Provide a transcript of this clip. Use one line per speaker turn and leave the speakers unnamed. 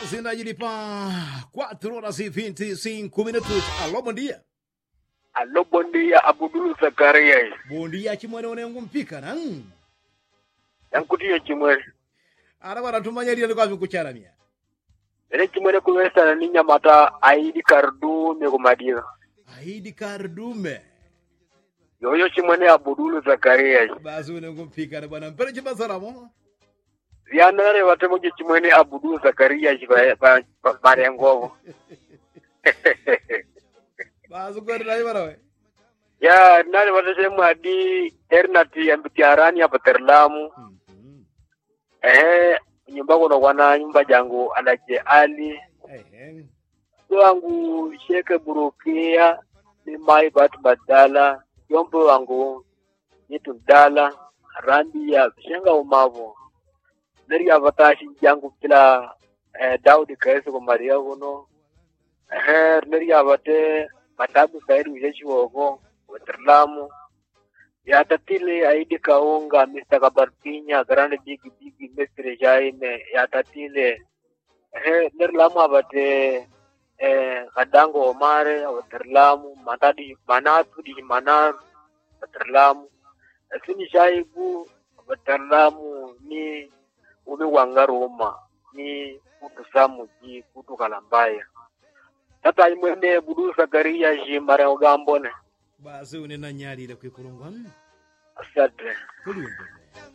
Zinajili pa 4 horas e 25 minutos. Alô, bom dia.
Alô, bom dia, Abudul Zacarias.
Bom dia, chimwene unengu mpika na
Yankutiyo chimwene.
ara bara tumanyarira kwa vikucharamia.
Ere chimwene kuwesa ni nyamata aidi kardume kumadiga.
Aidi kardume.
Yoyo chimwene Abudul Zacarias.
Basi unengu mpika na bwana mpere chibasaramo.
Zianare watemoje chimwene Abudul Zacarias ba ba ba- bare ngovo.
Basi kwa rai bara we.
Ya nare watesemu adi ernati ambitiarani hapa Terlamu.
Mhm.
Eh nyumba kono kwana nyumba jangu anaje Ali.
Ehe.
wangu sheke burukia ni mai batu badala yombo wangu nitu dala randi ya shenga umavo neri avatashi jangu kila eh, daudi kaese ko maria kuno eh neri avate matabu sairi ujeshi wogo waterlamu ya tatile aidi kaunga mr kabarpinya grande big big mestre jaime ya tatile eh neri lamu avate eh, kadango omare waterlamu matadi manatu di manar waterlamu lakini shaibu waterlamu ni umi wangaruma ni kutu samu ji kutu kalambaya tata imwene budu sakaria ji mare ogambone
Basi unena nyarira kwikulungwa.
asante
Kulungu.